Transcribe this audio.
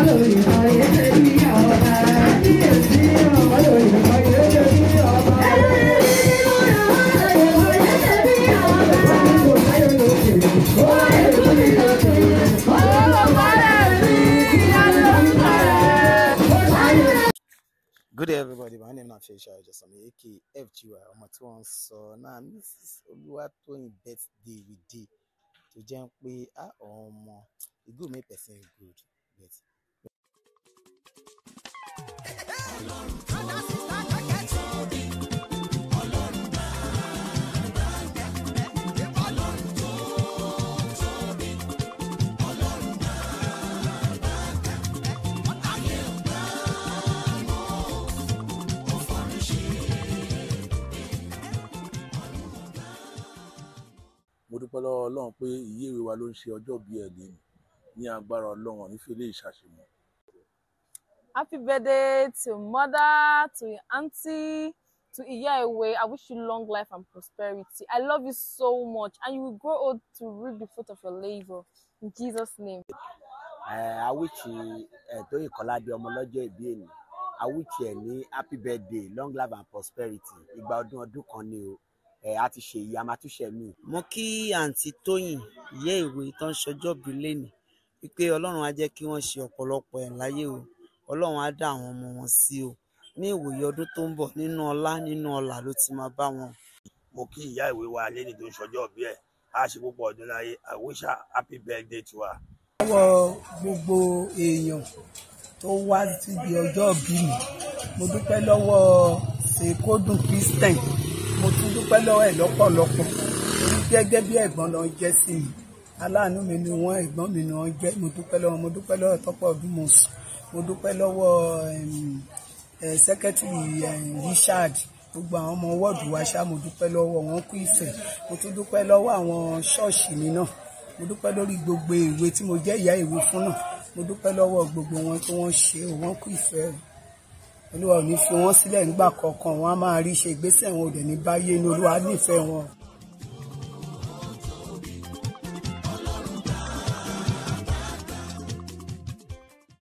Good day, everybody. My name is Afeisha Ojasami, aka FGY. Ọmọ tí wọ́n ń sọ náà Mrs. Olúwatóyìn birthday we dey tó jẹ́ pé á ọmọ e good make person good but mo dúpẹ́ lọ́wọ́ ọlọ́run pé ìyéèwé wa ló ń ṣe ọjọ́ bí ẹ̀ lẹ́nu ní agbára ọlọ́run ọ̀ nífẹ̀ẹ́ lè ṣàṣemọ́. Happy birthday to mother, to your auntie, to Iyaewe. I wish you long life and prosperity. I love you so much, and you will grow old to reap the fruit of your labor. In Jesus' name. awíchi tóyìn kọ́ládé ọmọ lọ́jọ́ ìbí èní awíchi ẹ̀ ní happy birthday long life and prosperity ìgbà ọdún ọdún kan ni o ẹ̀ á ti ṣe èyí a máa tún ṣe mí. mo kí àǹtí tóyìn ìyá ìwé tó ń ṣọjọ́ bí lẹ́nìí wípé ọlọ́run á jẹ́ kí wọ́n ṣe ọ̀pọ̀lọpọ̀ ẹ̀ láyé o ọlọ́run á dá àwọn ọmọ wọn sí o ní ìwòye ọdún tó ń bọ̀ nínú ọlá nínú ọlà ló ti máa bá wọn. mo kí ìyá ìwé wa lẹ́ni tó ń ṣọjọ́ bí ẹ̀ á ṣe púpọ̀ ọdún láyé I wish her happy birthday to her. lọ́wọ́ gbogbo èèyàn tó wá síbi ọjọ́ bí mi mo dúpẹ́ lọ́wọ́ ṣèkódùn christian mo tún dúpẹ́ lọ́wọ́ ẹ̀ lọ́pọ̀lọpọ̀ torí gẹ́gẹ́ bí ẹ̀gbọ́n lọ jẹ́ sí mi aláàánú mi ni wọ́n ẹ̀gbọ́n mi ni wọ́n jẹ́ mo dúpẹ́ lọ́wọ́ mo dúpẹ́ lọ́wọ́ tọ́pọ̀ ọdún mo sùn mo dúpẹ́ lọ́wọ́ sẹ́kẹ́tìrì Richard gbogbo àwọn ọmọ wọ́ọ̀dù wa ṣá mo dúpẹ́ lọ́wọ́ wọn kú ìfẹ́ mo tún dúpẹ́ lọ́wọ́ àwọn ṣọ́ọ̀ṣì mi náà mo dúpẹ́ lórí gbogbo ìwé tí mo jẹ́ ìyá ìwé fún náà mo dúpẹ́ lọ́wọ́ gbogbo wọn tí wọ́n ṣe wọ́n kú ìfẹ́ rẹ̀ olúwa ò ní fi wọ́n sílẹ̀ nígbà kọ̀ọ̀kan wọn á máa rí ṣe ìgbésẹ̀ wọn ò dẹ̀ ní báyé ní olúwa nífẹ̀ẹ́ wọn.